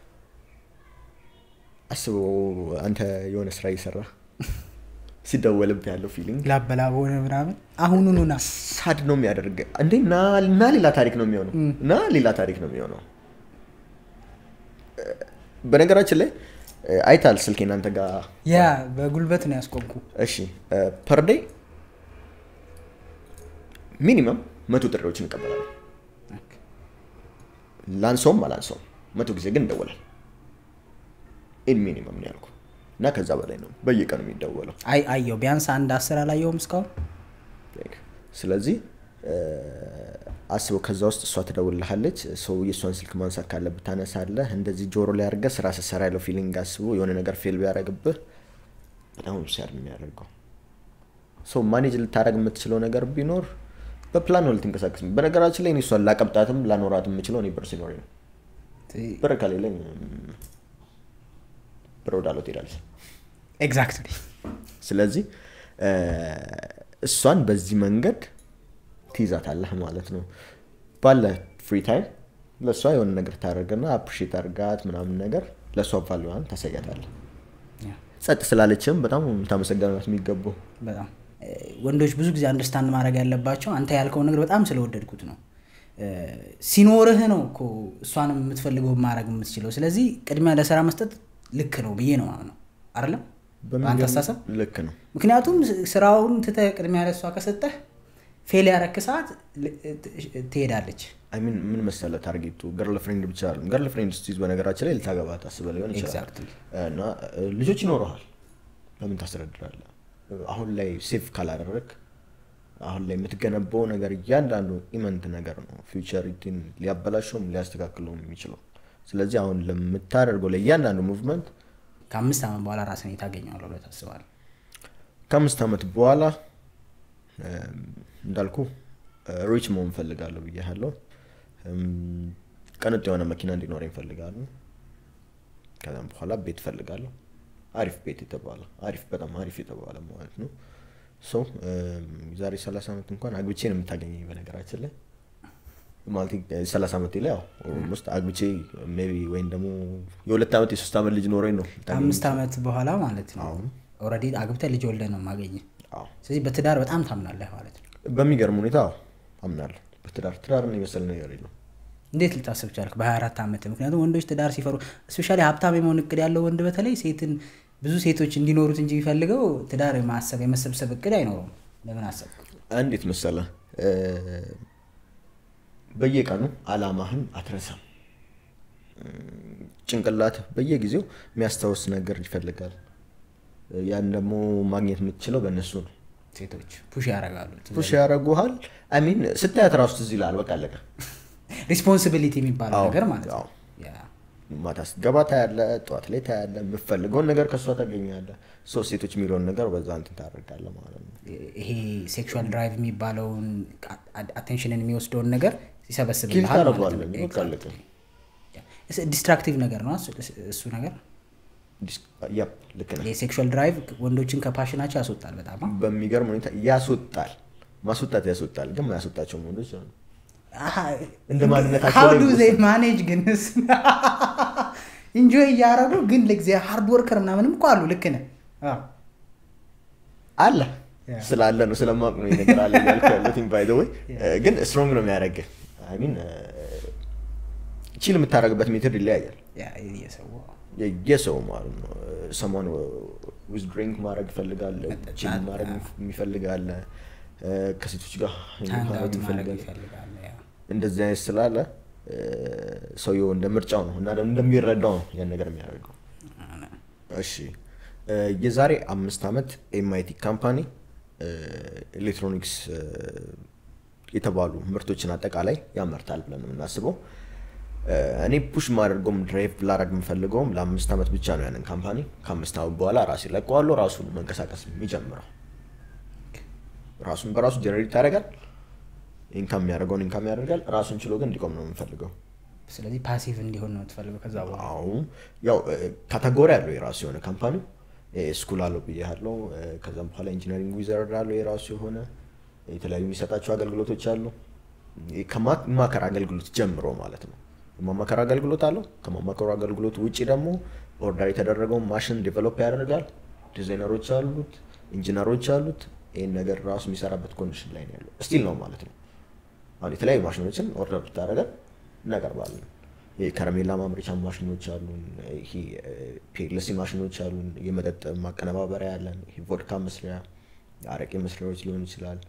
አስበው አንተ የሆነ ስራ እየሰራ ሲደወልብህ ያለው ፊሊንግ ላበላብ ሆነ ምናምን አሁኑኑ ና ሳድ ነው የሚያደርግ እንዴ እና እና ሌላ ታሪክ ነው የሚሆነው እና ሌላ ታሪክ ነው የሚሆነው እ፣ በነገራችን ላይ እ፣ አይታል ስልክ እናንተ ጋር ያ በጉልበት ነው ያስቆምኩ እሺ ፐር ዴይ ሚኒመም መቶ ጥሪዎችን እንቀበላለን ላንሰውም አላንሰውም መቶ ጊዜ ግን እንደወላል ኢን ሚኒመም ነው ያልኩ እና ከዛ በላይ ነው በየቀኑ የሚደወለው አይ አየው ቢያንስ አንድ አስር አላየውም እስካሁን ስለዚህ እ፣ አስበው ከዛ ውስጥ እሷ ትደውልልሃለች ሰው የእሷን ስልክ ማንሳት ካለብህ ታነሳለህ እንደዚህ ጆሮ ላይ አድርገህ ስራ ስትሰራ ያለው ፊሊንግ አስቦ የሆነ ነገር ፌል ቢያደርግብህ በጣም ሲያድ የሚያደርገው ሰው ማኔጅ ልታደረግ የምትችለው ነገር ቢኖር በፕላን ነው ልትንቀሳቀስ በነገራችን ላይ እኔ እሷን ላቀብጣትም ላኖራት የምችለው እኔ ብር ሲኖረኝ ነው ብር ከሌለኝ እም፣ ብር ወዳለው ትሄዳለች ኤግዛክትሊ ስለዚህ እ፣ እሷን በዚህ መንገድ ትይዛታለህ ማለት ነው። ባለ ፍሪ ታይም ለእሷ የሆነ ነገር ታደርግና አፕሪሼት አድርጋት ምናምን ነገር ለእሷ ቫሊዋን ታሳያታለህ። ያ፣ ጸጥ ስላለችም በጣም ታመሰገናት የሚገባው በጣም እ፣ ወንዶች ብዙ ጊዜ አንደርስታንድ ማድረግ ያለባቸው አንተ ያልከውን ነገር በጣም ስለወደድኩት ነው። እ፣ ሲኖርህ ነው እኮ እሷንም የምትፈልገው ማድረግ የምትችለው። ስለዚህ ቅድሚያ ለስራ መስጠት ልክ ነው ብዬ ነው ነው አይደለም በአንተ አስተሳሰብ ልክ ነው። ምክንያቱም ስራውን ትተህ ቅድሚያ ለእሷ ከሰጠህ ፌል ያረክ ሰዓት ል- ት- ትሄዳለች። አይ ሚን ምን መሰለህ ታርጌቱ ገርል ፍሬንድ ብቻ አይደለም። ገርል ፍሬንድ ስትይዝ በነገራችን ላይ ልታገባ ታስበህ ሊሆን ይችላል Exactly. እና እ፣ ልጆች ይኖረሃል። በምን ታስተዳድራለህ? አሁን ላይ ሴፍ ካላደረግ አሁን ላይ የምትገነባው ነገር እያንዳንዱ ኢመንት ነገር ነው ፊውቸሪቲን ሊያበላሸውም ሊያስተካክለውም የሚችለው። ስለዚህ አሁን ለምታደርገው ለእያንዳንዱ ሙቭመንት ከአምስት ዓመት በኋላ ራስን ታገኘዋለህ ብለህ ታስባለህ? ከአምስት ዓመት በኋላ እ፣ እንዳልኩ ሪች መሆን እፈልጋለሁ ብያለሁ። ቀንጥ የሆነ መኪና እንዲኖረኝ እፈልጋለሁ። ከዛም በኋላ ቤት እፈልጋለሁ። አሪፍ ቤት የተባለ አሪፍ በጣም አሪፍ የተባለ ማለት ነው። ሰው ዛሬ ሰላሳ ዓመት እንኳን አግብቼ ነው የምታገኘኝ በነገራችን ላይ ማለት ሰላሳ ዓመቴ ላይ ያው ኦልሞስት አግብቼ ሜይ ቢ ወይም ደግሞ የሁለት ዓመት የሶስት ዓመት ልጅ ኖረኝ ነው የምታገኘኝ። ከአምስት ዓመት በኋላ ማለት ነው ኦልሬዲ አግብተህ ልጅ ወልደህ ነው የማገኝ። አዎ። ስለዚህ በትዳር በጣም ታምናለህ ማለት ነው። በሚገርም ሁኔታ አዎ፣ አምናለሁ በትዳር ትዳርን የመሰለ ነገር የለም። እንዴት ልታስብ ቻልክ በ24 ዓመት? ምክንያቱም ወንዶች ትዳር ሲፈሩ እስፔሻሊ ሀብታም የመሆን እቅድ ያለው ወንድ በተለይ ሴትን ብዙ ሴቶች እንዲኖሩት እንጂ የሚፈልገው ትዳር የማሰብ የመሰብሰብ እቅድ አይኖረውም። ለምን አሰብ? እንዴት መሰለ እ፣ በየቀኑ አላማህን አትረሳም። እም፣ ጭንቅላት በየጊዜው የሚያስታውስ ነገር ይፈልጋል። ያን ደግሞ ማግኘት የምትችለው በእነሱ ነው። ሴቶች ፑሽ ያደርጋሉ። ፑሽ ያደርጉሃል። አሚን ስታያት ራሱ ትዝ ይልሃል። በቃ አለቀ። ሪስፖንሲቢሊቲ የሚባለው አዎ፣ ነገር ማለት ነው። አዎ። ያ። ማታ ስትገባ ታያለህ፣ ጠዋት ላይ ታያለህ። የምትፈልገውን ነገር ከእሷ ታገኛለህ። ሶስት ሴቶች የሚለውን ነገር በዛ እንትን ታደርጋለህ ማለት ነው። ይሄ ሴክሹዋል ድራይቭ የሚባለውን አቴንሽንን የሚወስደውን ነገር ኪል ይሰበስብልሃል ማለት ታደርገዋለህ። ነው። በቃ አለቀ። ዲስትራክቲቭ ነገር ነው እሱ- እሱ ነገር ዲስ- ያፕ ልክ ነህ። የሴክሹዋል ድራይቭ ወንዶችን ከፓሽናቸው ያስወጣል በጣም አ? በሚገርም ሁኔታ ያስወጣል። ማስወጣት ያስወጣል፣ ግን ማያስወጣቸው ወንዶች አሉ። አሃ፣ እንደ ማንነታቸው how ላይ do ይወሰናል። they manage ግን ኢንጆይ እያደረጉ ግን ለጊዜ ሃርድ ወርከር ምናምንም እኮ አሉ። ልክ ነህ። አዎ። አለ ያ። ስላለ ነው ስለማቅ ነው ይሄ ነገር አለ እያልኩ ያለሁት ባይ ዘ ወይ ግን ስትሮንግ ነው የሚያደርግህ። አይ ሚን ቺል የምታደርግበት ሜትድ ይለያያል ያ የሰው የሰው ማለት ነው። ሰሞን ዊዝ ድሪንክ ማድረግ ይፈልጋል፣ መጠጣት፣ ቺል ማድረግ ያ። የሚፈልጋል፣ ከሴቶች ጋር ሃንግ ማድረግ አውት ማድረግ ይፈልጋል። ይፈልጋል። ያ። እንደዚህ አይነት ስላለ እ፣ ሰውየው እንደ ምርጫው ነው እና ደግሞ እንደሚረዳው ነው ያን ነገር የሚያደርገው። እሺ እ፣ የዛሬ አምስት ዓመት ኤምአይቲ ካምፓኒ እ፣ ኤሌክትሮኒክስ እ፣ የተባሉ ምርቶችን አጠቃላይ ያመርታል ብለን ነው የምናስበው። እ፣ እኔ ፑሽ ማደርገውም ድራይቭ ላረግ የምፈልገውም ለአምስት ዓመት ብቻ ነው ያንን ካምፓኒ። ከአምስት ዓመት በኋላ ራሴ ለቀዋለሁ። ራሱ ነው መንቀሳቀስ የሚጀምረው። ራሱን በራሱ ጀነሬት ያደርጋል። ኢንካም የሚያደርገውን ኢንካም ያደርጋል። ራሱን ችሎ ግን እንዲቆም ነው የምንፈልገው። ስለዚህ ፓሲቭ እንዲሆን ነው የምትፈልገው ከዛ በኋላ አሁን ያው ካተጎሪ አለው የራሱ የሆነ ካምፓኒ ስኩል አለው ብያለው። ከዛም በኋላ ኢንጂነሪንግ ዊዘርድ አለው የራሱ የሆነ የተለያዩ የሚሰጣቸው አገልግሎቶች አሉ። ከማማከር አገልግሎት ጀምሮ ማለት ነው። የማማከር አገልግሎት አለው። ከማማከሩ አገልግሎት ውጭ ደግሞ ኦርደር የተደረገውን ማሽን ዴቨሎፕ ያደርጋል። ዲዛይነሮች አሉት፣ ኢንጂነሮች አሉት። ይህን ነገር ራሱ የሚሰራበት ኮንዲሽን ላይ ነው ያለው። ስቲል ነው ማለት ነው። አሁን የተለያዩ ማሽኖችን ኦርደር ብታደርገን እናቀርባለን። ይሄ ከረሜላ ማምረቻ ማሽኖች አሉን። ይሄ ፒኤልሲ ማሽኖች አሉን። የመጠጥ ማቀነባበሪያ ያለን። ይሄ ቮድካ መስሪያ፣ አረቄ መስሪያዎች ሊሆን ይችላል።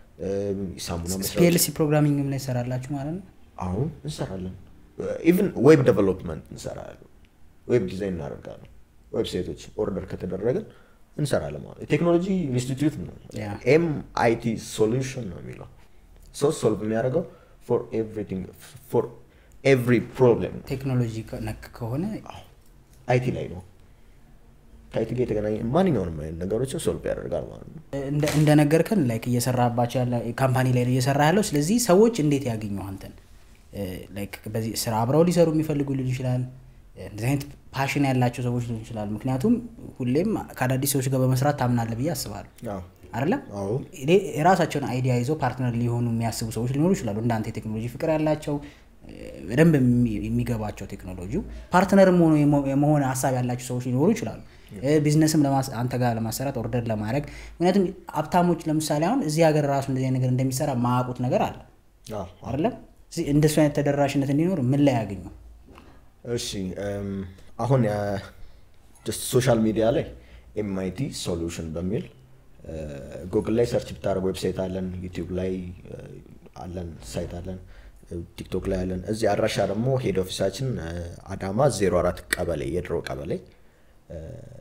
ሳሙና መስሪያዎች ፒኤልሲ ፕሮግራሚንግም ላይ ይሰራላችሁ ማለት ነው። አሁን እንሰራለን። ኢቭን ዌብ ዴቨሎፕመንት እንሰራለን። ዌብ ዲዛይን እናደርጋለን። ዌብሳይቶች ኦርደር ከተደረግን እንሰራለን ማለት የቴክኖሎጂ ኢንስቲትዩት ነው። ያ። ኤም አይቲ ሶሉሽን ነው የሚለው ሰው ሶልቭ የሚያደርገው ፎር ኤቭሪቲንግ ፎር ኤቭሪ ፕሮብሌም ቴክኖሎጂ ነክ ከሆነ አይቲ ላይ ነው። ከአይቲ ጋር የተገናኘ ማንኛውንም አይነት ነገሮችን ሶልቭ ያደርጋል ማለት ነው። እንደ- እንደነገርከን ላይክ እየሰራባቸው ያለ ካምፓኒ ላይ ነው እየሰራ ያለው። ስለዚህ ሰዎች እንዴት ያገኙ አንተን? ላይክ በዚህ ስራ አብረው ሊሰሩ የሚፈልጉ ሊሆን ይችላል። እንደዚህ አይነት ፓሽን ያላቸው ሰዎች ሊሆን ይችላል። ምክንያቱም ሁሌም ከአዳዲስ ሰዎች ጋር በመስራት ታምናለህ ብዬ አስባለሁ። አዎ። አይደለም አዎ እኔ- የራሳቸውን አይዲያ ይዘው ፓርትነር ሊሆኑ የሚያስቡ ሰዎች ሊኖሩ ይችላሉ። እንዳንተ የቴክኖሎጂ ፍቅር ያላቸው እ፣ በደንብ የሚ- የሚገባቸው ቴክኖሎጂው ፓርትነርም ሆኖ የመ- የመሆን ሀሳብ ያላቸው ሰዎች ሊኖሩ ይችላሉ። እ፣ ቢዝነስም ለማስ- አንተ ጋር ለማሰራት ኦርደር ለማድረግ ምክንያቱም ሀብታሞች ለምሳሌ አሁን እዚህ ሀገር ራሱ እንደዚህ አይነት ነገር እንደሚሰራ ማያውቁት ነገር አለ አዎ አይደለም። እዚህ እንደሱ አይነት ተደራሽነት እንዲኖር ምን ላይ ያገኙ? እሺ እም፣ አሁን ጀስት ሶሻል ሚዲያ ላይ ኤምአይቲ ሶሉሽን በሚል ጉግል ላይ ሰርች ብታደርግ ዌብሳይት አለን፣ ዩቲዩብ ላይ እ፣ አለን፣ ሳይት አለን፣ እ፣ ቲክቶክ ላይ አለን። እዚህ አድራሻ ደግሞ ሄድ ኦፊሳችን እ፣ አዳማ 04 ቀበሌ የድሮ ቀበሌ እ፣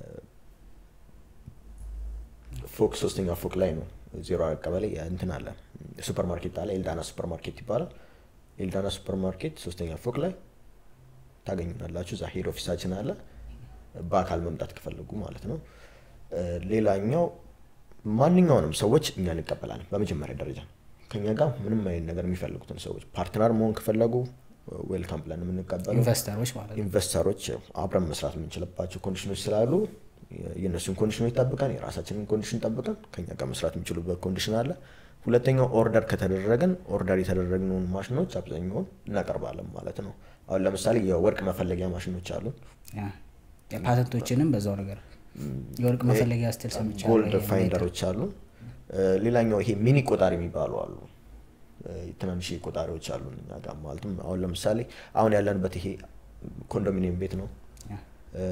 ፎቅ ሶስተኛ ፎቅ ላይ ነው። 04 ቀበሌ እንትን አለ ሱፐር ማርኬት አለ፣ ኤልዳና ሱፐር ማርኬት ይባላል። ኤልዳና ሱፐር ማርኬት ሶስተኛ ፎቅ ላይ ታገኙናላችሁ። እዛ ሄድ ኦፊሳችን አለ። በአካል መምጣት ከፈለጉ ማለት ነው። እ፣ ሌላኛው ማንኛውንም ሰዎች እኛ እንቀበላለን። በመጀመሪያ ደረጃ ከኛ ጋር ምንም አይነት ነገር የሚፈልጉትን ሰዎች ፓርትነር መሆን ከፈለጉ ዌልካም ብለን የምንቀበለው ኢንቨስተሮች ማለት ነው። ኢንቨስተሮች አብረን መስራት የምንችልባቸው ኮንዲሽኖች ስላሉ የእነሱን ኮንዲሽኖች ጠብቀን የራሳችንን ኮንዲሽን ጠብቀን ከኛ ጋር መስራት የሚችሉበት ኮንዲሽን አለ። ሁለተኛው ኦርደር ከተደረገን ኦርደር የተደረግነውን ማሽኖች አብዛኛውን እናቀርባለን ማለት ነው። አሁን ለምሳሌ የወርቅ መፈለጊያ ማሽኖች አሉ። ያ የፓተንቶችንም በዛው ነገር የወርቅ መፈለጊያ ስትል ሰምቻለሁ። ጎልድ ይሄ ፋይንደሮች አሉ። እ፣ ሌላኛው ይሄ ሚኒ ቆጣሪ የሚባሉ አሉ። እ፣ ትናንሽ ቆጣሪዎች አሉ እኛ ጋር ማለትም አሁን ለምሳሌ አሁን ያለንበት ይሄ ኮንዶሚኒየም ቤት ነው። ያ፣ እ፣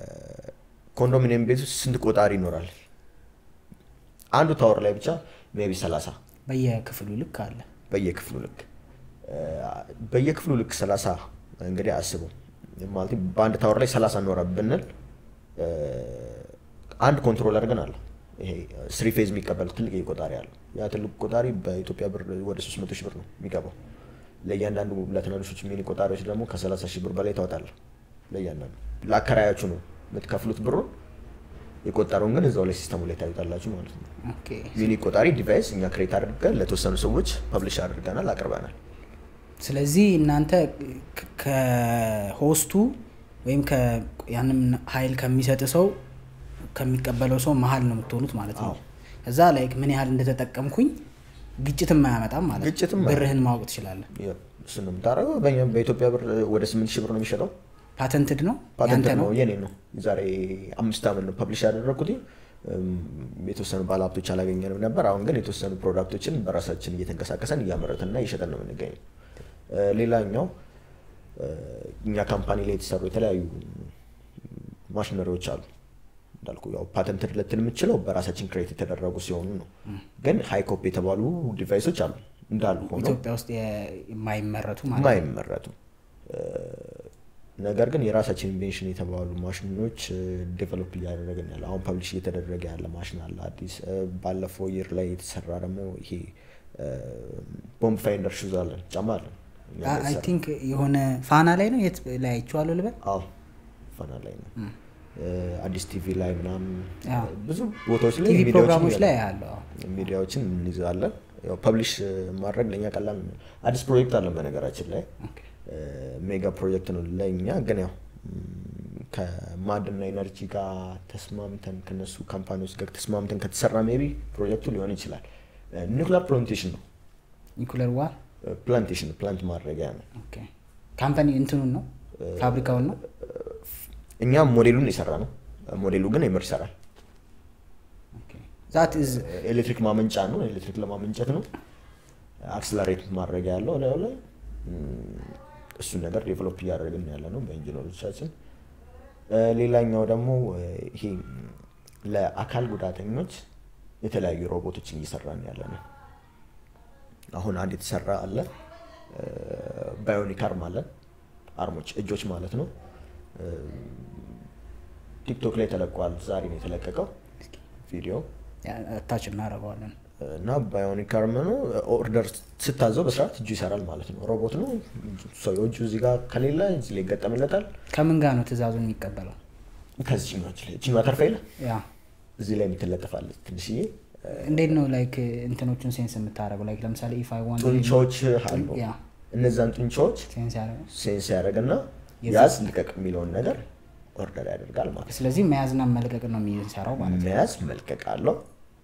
ኮንዶሚኒየም ቤት ውስጥ ስንት ቆጣሪ ይኖራል? አንዱ ታወር ላይ ብቻ ሜቢ 30 በየክፍሉ ልክ አለ። በየክፍሉ ልክ እ፣ በየክፍሉ ልክ 30 እንግዲህ አስበው ማለት በአንድ ታወር ላይ 30 ኖረ ብንል እ፣ አንድ ኮንትሮለር ግን አለ። ይሄ ስሪ ፌዝ የሚቀበል ትልቅ ቆጣሪ አለ። ያ ትልቅ ቆጣሪ በኢትዮጵያ ብር ወደ 300 ሺህ ብር ነው የሚገባው። ለእያንዳንዱ ለትናንሾች ሚኒ ቆጣሪዎች ደግሞ ከ30 ሺህ ብር በላይ ታወጣለህ። ለእያንዳንዱ ለአከራያችሁ ነው የምትከፍሉት ብሩን። የቆጠረውን ግን እዛው ላይ ሲስተሙ ላይ ታዩታላችሁ ማለት ነው። ኦኬ። ሚኒ ቆጣሪ ዲቫይስ እኛ ክሬት አድርገን ለተወሰኑ ሰዎች ፐብሊሽ አድርገናል፣ አቅርበናል። ስለዚህ እናንተ ከ- ከሆስቱ ወይም ከ- ያንም ኃይል ከሚሰጥ ሰው ከሚቀበለው ሰው መሀል ነው የምትሆኑት ማለት ነው። አዎ። እዛ ላይ ምን ያህል እንደተጠቀምኩኝ ግጭትም አያመጣም ማለት ነው። ግጭትም ብርህን ማወቅ ትችላለህ። እሱን ነው የምታደርገው። በእኛ በኢትዮጵያ ብር ወደ ስምንት ሺህ ብር ነው የሚሸጠው። ፓተንትድ ነው ፓተንት ያንተ ነው ነው። የኔ ነው። የዛሬ አምስት ዓመት ነው ፐብሊሽ ያደረግኩት። እም፣ የተወሰኑ ባለሀብቶች አላገኘንም ነበር። አሁን ግን የተወሰኑ ፕሮዳክቶችን በራሳችን እየተንቀሳቀሰን እያመረትና እየሸጠን ነው የምንገኘው። እ፣ ሌላኛው እ፣ እኛ ካምፓኒ ላይ የተሰሩ የተለያዩ ማሽነሪዎች አሉ። እንዳልኩ ያው ፓተንት ልትል የምችለው በራሳችን ክሬት የተደረጉ ሲሆኑ ነው። ግን ሃይኮፕ የተባሉ ዲቫይሶች አሉ እንዳሉ ሆነው ኢትዮጵያ ውስጥ የ- የማይመረቱ ማለት ነው። የማይመረቱ ነገር ግን የራሳችን ኢንቬንሽን የተባሉ ማሽኖች ዴቨሎፕ እያደረግን ያለ አሁን ፐብሊሽ እየተደረገ ያለ ማሽን አለ አዲስ። እ፣ ባለፈው ይር ላይ የተሰራ ደግሞ ይሄ ቦምብ ፋይንደር ሹዝ አለን ጫማ አለን እኛ ጋር አይ የተሰራ። ቲንክ የሆነ ፋና ላይ ነው የት ላይ አይቼዋለሁ ልበል። አዎ ፈና ላይ ነው እ፣ አዲስ ቲቪ ላይ ምናምን አዎ። ብዙ ቦታዎች ላይ ቲቪ ሚዲያዎችን ፕሮግራሞች ላይ እያለ- ያለው ሚዲያዎችን እንይዛለን። ያው ፐብሊሽ ማድረግ ለእኛ ቀላል ነው። አዲስ ፕሮጀክት አለን በነገራችን ላይ ሜጋ ፕሮጀክት ነው ለእኛ ግን ያው ም፣ ከማዕድንና ኤነርጂ ጋር ተስማምተን ከነሱ ካምፓኒዎች ጋር ተስማምተን ከተሰራ ሜቢ ፕሮጀክቱ ሊሆን ይችላል። ኒውክሊር ፕላንቴሽን ነው። ኒኩለር ዋር ፕላንቴሽን ፕላንት ማድረጊያ ነው። ካምፓኒ እንትኑን ነው ፋብሪካውን ነው እኛ ሞዴሉን የሰራ ነው። ሞዴሉ ግን የምር ይሰራል። ዛት ኢዝ ኤሌክትሪክ ማመንጫ ነው። ኤሌክትሪክ ለማመንጨት ነው። አክስለሬት ማድረጊያ ያለው ላዩ ላይ ም፣ እሱን ነገር ዴቨሎፕ እያደረግን ያለ ነው በኢንጂነሮቻችን። እ፣ ሌላኛው ደግሞ እ፣ ይሄ ለአካል ጉዳተኞች የተለያዩ ሮቦቶችን እየሰራን ያለ ነው። አሁን አንድ የተሰራ አለ ባዮኒክ አርም አለን። አርሞች እጆች ማለት ነው። እ፣ ቲክቶክ ላይ ተለቋል። ዛሬ ነው የተለቀቀው ቪዲዮ ታች እናደርገዋለን እና ባዮኒክ አርም ነው። ኦርደር ስታዘው በስርዓት እጁ ይሰራል ማለት ነው። ሮቦት ነው። ሰው እጁ እዚህ ጋር ከሌለ እዚህ ላይ ይገጠምለታል። ከምን ጋር ነው ትእዛዙን የሚቀበለው ከዚህኛዎች ላይ እችኛ ተርፋ የለ ያ እዚህ ላይ የምትለጠፋለች ትንሽዬ እንዴት ነው ላይክ እንትኖቹን ሴንስ የምታደርገው ላይክ ለምሳሌ ኢፍ አይ ዋንት ጡንቻዎች አሉ። ያ እነዛን ጡንቻዎች ሴንስ ያደርጋል ሴንስ ያደርግና የዛ- ያዝ ልቀቅ የሚለውን ነገር ኦርደር ያደርጋል ማለት ነው። ስለዚህ መያዝና መልቀቅ ነው የሚሰራው ማለት ነው መያዝ መልቀቅ አለው።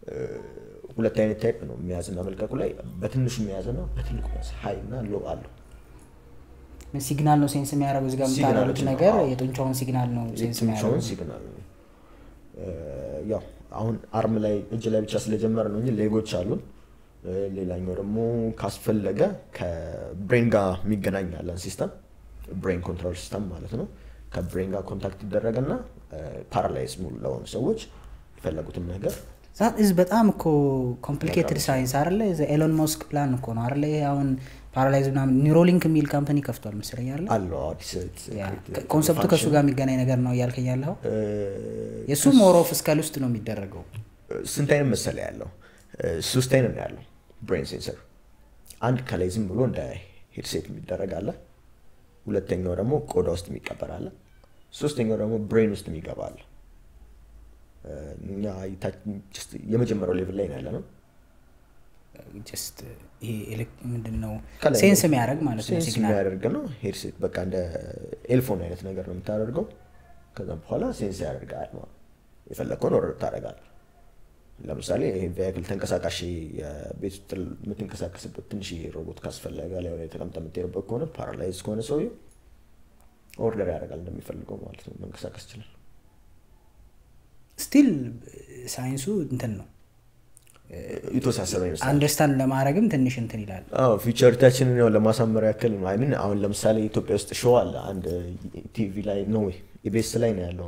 ሁለት አይነት ታይፕ ነው የሚያዝና መልቀቁ ላይ በትንሹ የሚያዝና በትልቁ የሚያዝ ሀይ እና ሎ አለው። ሲግናል ነው ሴንስ የሚያደርገው እዚህ ጋር የምታደርጉት ሲግናሎች ነው፣ ነገር አዎ። የጡንቻውን ሲግናል ነው ሴንስ የትንሿን የሚያደርገው ሲግናል ነው። ያው አሁን አርም ላይ እጅ ላይ ብቻ ስለጀመረ ነው እንጂ ሌጎች አሉን። ሌላኛው ደግሞ ካስፈለገ ከብሬን ጋር የሚገናኝ ያለን ሲስተም ብሬን ኮንትሮል ሲስተም ማለት ነው። ከብሬን ጋር ኮንታክት ይደረግና ፓራላይዝ ሙሉ ለሆኑ ሰዎች የፈለጉትን ነገር ዛት ኢዝ በጣም እኮ ኮምፕሊኬትድ ሳይንስ አይደለ ኤሎን ሞስክ ፕላን እኮ ነው አይደለ ይሄ አሁን ፓራላይዝ ምናምን ኒውሮሊንክ የሚል ካምፓኒ ከፍቷል መሰለኝ አይደለ አለው አዲስ ያ፣ ኮንሰፕቱ ከእሱ ጋር የሚገናኝ ነገር ነው እያልከኝ ያለው እ፣ የእሱ ሞር ኦፍ ስካል ውስጥ ነው የሚደረገው ስንት አይነት መሰለ ያለው እ፣ ሶስት አይነት ነው ያለው ብሬን ሴንሰር። አንድ ከላይ ዝም ብሎ እንደ ሄድሴት የሚደረግ አለ። ሁለተኛው ደግሞ ቆዳ ውስጥ የሚቀበር አለ። ሶስተኛው ደግሞ ብሬን ውስጥ የሚገባ አለ። እ፣ እኛ የታች- just የመጀመሪያው ሌቭል ላይ ነው ያለ ነው። ጀስት ይሄ ኤሌክ- ምንድን ነው ከላይ ሴንስ የሚያደርግ ማለት ነው ሴንስ ሲግናል የሚያደርግ ነው። ሄድሴት በቃ እንደ ኤልፎን አይነት ነገር ነው የምታደርገው። ከዛም በኋላ ሴንስ ያደርጋል ማለት ነው። የፈለግከውን ወረድ ታደርጋለህ። ለምሳሌ ይሄ ቬክል ተንቀሳቃሽ የቤት ውስጥ የምትንቀሳቀስበት ትንሽ ሮቦት ካስፈለገ ላይ ላይ ተቀምጠ የምትሄድበት ከሆነ ፓራላይዝ ከሆነ ሰውዬው ኦርደር ያደርጋል እንደሚፈልገው ማለት ነው። መንቀሳቀስ ይችላል። ስቲል ሳይንሱ እንትን ነው የተወሳሰበ ይመስላል። አንደርስታንድ ለማድረግም ትንሽ እንትን ይላል አዎ ፊውቸሪታችንን ያው ለማሳመር ያክል ነው። አይሚን አሁን ለምሳሌ ኢትዮጵያ ውስጥ ሾው አለ አንድ ቲቪ ላይ ነው ወይ ኢቢኤስ ላይ ነው ያለው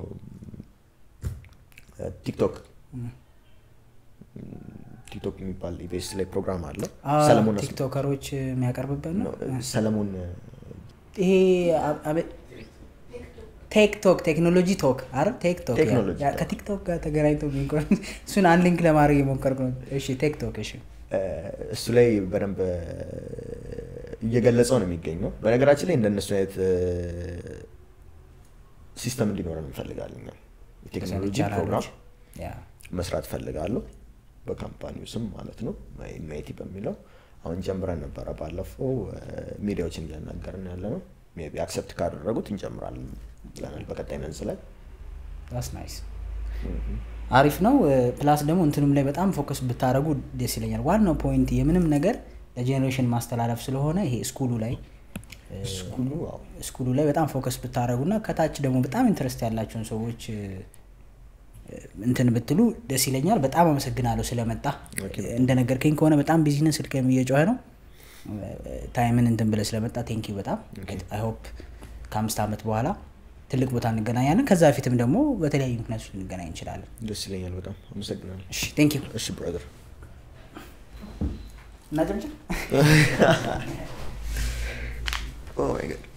ቲክቶክ ቲክቶክ የሚባል ኢቢኤስ ላይ ፕሮግራም አለ። አ፣ ሰለሞን አስ- ቲክቶከሮች የሚያቀርብበት ነው ነው፣ ሰለሞን ይሄ አ- አበ- ቴክቶክ ቴክኖሎጂ ቶክ አይደል ቴክቶክ ያ- ቴክኖሎጂ ያ- ቶክ። ከቲክቶክ ጋር ተገናኝቶ የሚቆም እሱን አንድ ሊንክ ለማድረግ የሞከርኩ ነው እሺ ቴክቶክ እሺ እ፣ እሱ ላይ በደንብ እ፣ እየገለጸው ነው የሚገኘው። በነገራችን ላይ እንደነሱ አይነት እ፣ ሲስተም እንዲኖረን እንፈልጋለን። እኛ የቴክኖሎጂ ፕሮግራም ያ መስራት ፈልጋለሁ በካምፓኒው ስም ማለት ነው ማይቲ በሚለው አሁን ጀምረን ነበረ ባለፈው እ፣ ሚዲያዎችን እያናገርን ያለ ነው ሜይ ቢ አክሰፕት ካደረጉት እንጀምራለን ብለናል በቀጣይ መንዝ ላይ ዳስ ናይስ አሪፍ ነው ፕላስ ደግሞ እንትንም ላይ በጣም ፎከስ ብታደረጉ ደስ ይለኛል ዋናው ፖይንት የምንም ነገር ለጄኔሬሽን ማስተላለፍ ስለሆነ ይሄ ስኩሉ ላይ ስኩሉ አዎ ስኩሉ ላይ በጣም ፎከስ ብታደረጉ እና ከታች ደግሞ በጣም ኢንትረስት ያላቸውን ሰዎች እ፣ እንትን ብትሉ ደስ ይለኛል በጣም አመሰግናለሁ ስለመጣ እንደነገርከኝ ከሆነ በጣም ቢዝነስ ስልክም እየጮኸ ነው ታይምን እንትን ብለህ ስለመጣ ቴንኪ በጣም አይ ሆፕ ከአምስት ዓመት በኋላ ትልቅ ቦታ እንገናኛለን ከዛ በፊትም ደግሞ በተለያዩ ምክንያቶች ልንገናኝ እንችላለን ደስ ይለኛል በጣም አመሰግናለሁ እሺ ቴንክ ዩ እሺ ብራዘር እናጨምጭም ኦ ማይ ጋድ